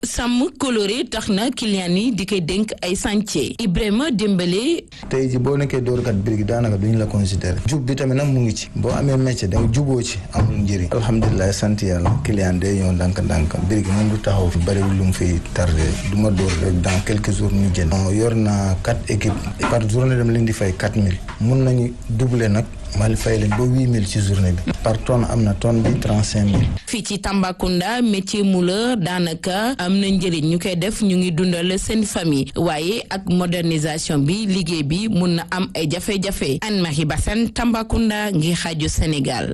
sàmm coloré tax na client yi di koy dénk ay chantier Ibrahima Dembélé tey ji boo nekkee dóorkat birig daanaka duñ la considéré jub bi tamit nag mu ngi ci boo amee métier da juboo ci amul njëriñ alhamdulilah sant yàlla client day ñëw ndànk-ndànk birig moom du taxaw fi bëriwul lu mu fiy tardé du ma dóor rek dans quelques jours ñu jënd yor naa quatre équipes par journée dama leen di fay quatre mille mun nañu doubler nag mal fay leen ba huit mille ci journée bi par tonne am na tonne bi trente cinq mille fii ci Tambacounda métier mouleur daanaka am na njëriñ ñu koy def ñu ngi dundal seen famille waaye ak modernisation bi liggéey bi mun na am ay jafe-jafe Anne-Marie Bassène Tambacounda ngi xaaju Sénégal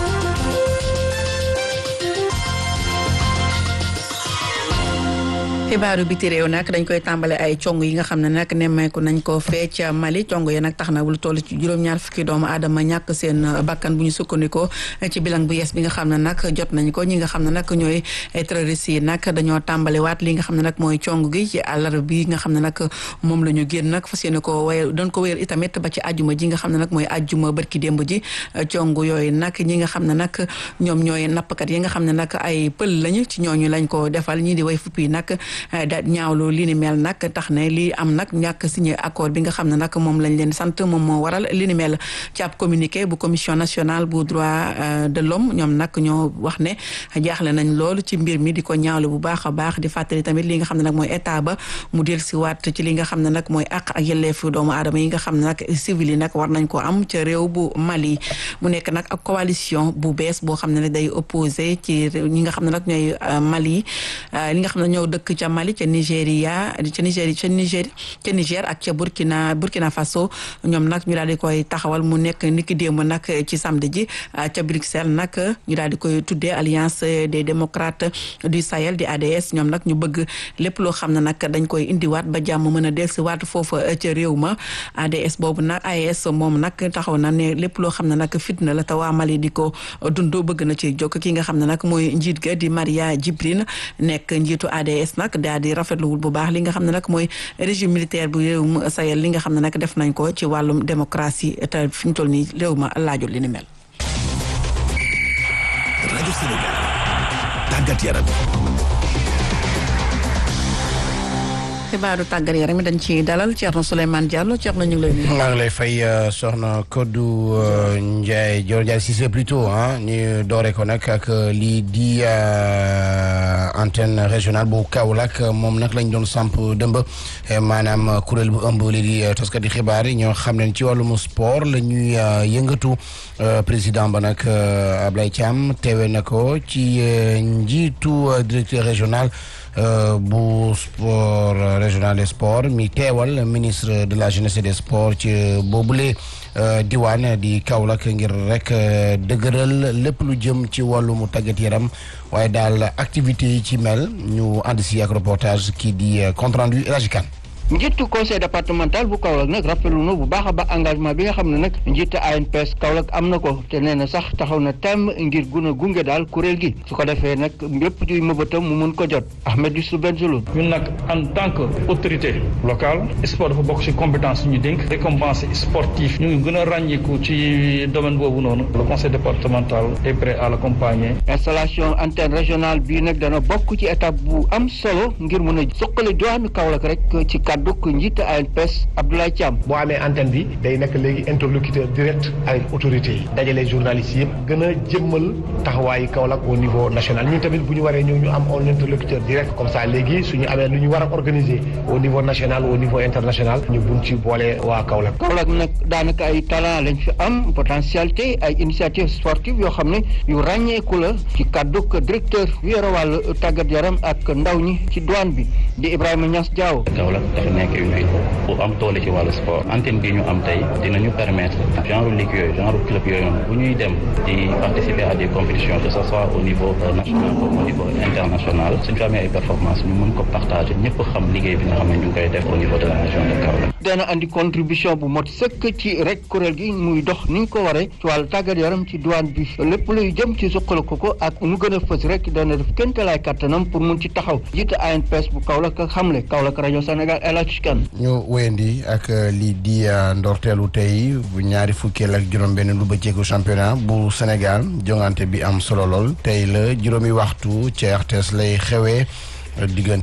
xibaaru biti réew nag dañ koy tàmbale ay cong yi nga xam ne nag nemmeeku nañ ko fee ca Mali cong yi nag tax na lu toll ci juróom-ñaar fukki doomu aadama ñàkk seen bakkan bu ñu sukkandikoo ci bilan bu yees bi nga xam ne nag jot nañ ko ñi nga xam ne nag ñooy terroristes yi nag dañoo tàmbale waat li nga xam ne nag mooy cong gi ci àllarba bi nga xam ne nag moom la ñu génn nag fas yéene ko waye doon ko wéyal itamit ba ci àjjuma ji nga xam ne nag mooy àjjuma bërki démb ji cong yooyu nag ñi nga xam ne nag ñoom ñooy nappkat yi nga xam ne nag ay pël lañu ci ñooñu lañ ko defal ñii di way fuppi nag da ñaawlu li ni mel nag tax ne lii am nag ñàkk signé accord bi nga xam ne nag moom lañ leen sant moom moo waral li ni mel ci ab communiqué bu commission nationale bu droit de l'homme ñoom nag ñoo wax ne jaaxle nañ loolu ci mbir mi di ko ñaawlu bu baax a baax di fàttali tamit li nga xam ne nag mooy état ba mu del si waat ci li nga xam ne nag mooy àq ak yelleefu doomu aadama yi nga xam ne nag civil yi nag war nañ ko am ca réew bu Mali mu nekk nag ak coalition bu bees boo xam ne day opposé ci ñi nga xam ne nag ñooy Mali li nga xam ne ñoo dëkk ca Mali ca Nigéria ca Nigéria ca Niger ca Niger ak ca Burkina Burkina Faso ñoom nag ñu daal di koy taxawal mu nekk niki démb nag ci samedi ji ca Bruxelles nag ñu daal di koy tuddee alliance des démocrates du Sahel di ADS ñoom nag ñu bëgg lépp loo xam ne nag dañ koy indiwaat ba jàmm mën a dellusiwaat foofa ca réew ma ADS boobu nag AES moom nag taxaw na ne lépp loo xam ne nag fitna la te waa Mali di ko dund bëgg na ci jokk ki nga xam ne nag mooy njiit ga di Maria Djibrine nekk njiitu ADS nag daal di rafetluwul bu baax li nga xam ne nag mooy régime militaire bu réew mu Sahel li nga xam ne nag def nañ ko ci wàllum démocratie te fi ñu toll nii réew ma laajul li ni mel. rajo Sénégal tàggat yaram. xibaaru tàggat yaram dañ ci dalal Thierno Souleymane Diallo Thierno ñu ngi lay nuyu. maa ngi lay fay soxna Kodou Ndiaye Dior Ndiaye Cissé plutôt ah ñu doore ko nag ak lii di antenne régionale bu Kaolack moom nag lañ doon samp dëmb maanaam kuréel bu ëmb lii di taskati xibaar yi ñoo xam ne ci wàllum sport la ñuy yëngatu président ba nag Ablaye Thiam teewe na ko ci njiitu directeur régional. Uh, bu sport uh, régional des sports mi teewal ministre de la jeunesse et des sports ci boobule uh, diwaan di Kaolack ngir rek dëgëral lépp lu jëm ci wàllum tàggat yaram waaye daal activités yi ci mel ñu ànd si ak reportage kii di compte rendu El Hadji Kane njiitu conseil départemental bu Kaolack nag rafetlu na bu baax a baax engagement bi nga xam ne nag njiitu ANPS Kaolack am na ko te nee na sax taxaw na temm ngir gun a gunge daal kuréel gi su ko defee nag lépp ci mëbatam mu mun ko jot Ahmed Youssouf Bengelloune ñun nag en tant que autorité locale sport dafa bokk ci compétence ñu dénk récompense sportif ñu ngi gën a ràññiku ci domaine boobu noonu le conseil départemental est prêt à l'accompagner installation antenne régionale bii nag dana bokk ci étape bu am solo ngir mun a suqali diwaanu Kaolack rek ci kàdduk njiit ANPS Abdoulaye Thiam boo amee antenne bi day nekk léegi interlocuteur direct avec autorités yi dajale journalistes yëpp gën a jëmmal taxawaayu Kaolack au niveau national ñun tamit bu ñu waree ñëw ñu am un interlocuteur direct comme ça léegi suñu amee lu ñu war a organiser au niveau national au niveau international ñu bun ci boole waa Kaolack Kaolack nag daanaka ay talent lañ fi am potentialité ay initiative sportive yoo xam ne yu ràññeeku la ci kàdduk directeur yu yore wàllu tàggat yaram ak ndaw ñi ci douane bi di Ibrahima Niass Diaw dafa nekk une ville bu am doole ci wàllu sport antenne bi ñu am tey dinañu permettre genre ligue yooyu genre club yooyu noonu bu ñuy dem di participer à des compétitions que ce soit au niveau national comme au niveau international suñu fa amee ay performance ñu mën ko partager ñëpp xam liggéey bi nga xam ne ñu ngi koy def au niveau de la région de Kaolack. dana andi contribution bu mot sëkk ci rek kuréel gi muy dox ni ñu ko waree ci wàllu tàggat yaram ci douane bi lépp luy jëm ci suqal ko ko ak nu gën a fës rek dana def kéemtalaay kattanam pour mun ci taxaw jiite ANPS bu Kaolack ak xamle Kaolack rajo Sénégal El Hadj Kane ñu wéyandi ak lii di ndorteelu tey bu ñaari fukkeel ak juróom-benn lu bëcceeku championnat bu Sénégal jongante bi am solo lool tey la juróomi waxtu ci RTS lay xewee diggante